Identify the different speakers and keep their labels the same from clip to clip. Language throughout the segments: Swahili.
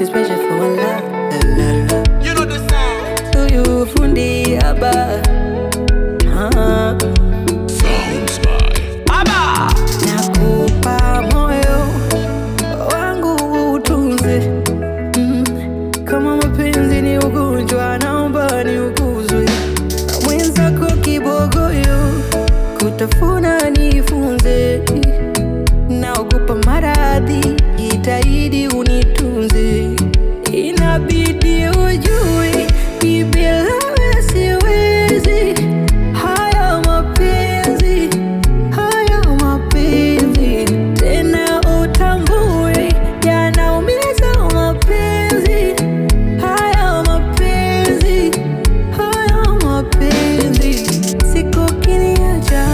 Speaker 1: too special for a la la la la.
Speaker 2: You know the sound.
Speaker 1: To you fundi aba. Ah.
Speaker 3: Sounds by
Speaker 2: Aba.
Speaker 1: Nakupa moyo wangu utunze, mm. Kama mapenzi ni ugonjwa, naomba niuguzwe. Mwenzako kibogoyo, kutafuna nifunze. Naogopa maradhi, jitahidi unitunze. Inabidi ujue, mi bila wewe siwezi. Haya mapenzi haya mapenzi tena utambue yanaumiza mapenzi haya mapenzi haya mapenzi siku kiniacha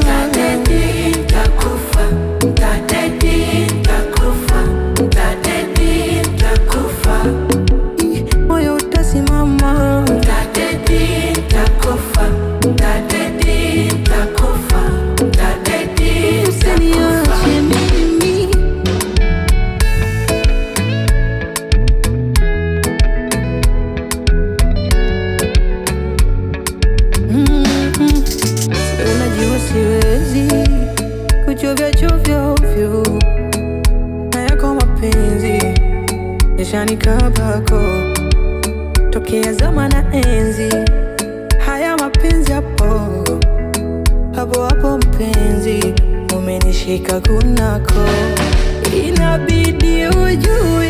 Speaker 1: moyo utasimama usiniache mimi Mhm. Unajua siwezi kuchovya chovya ovyo na yako mapenzi yashanikabako tokea zama na enzi haya mapenzi hapo hapo hapo mpenzi umenishika kunako inabidi ujue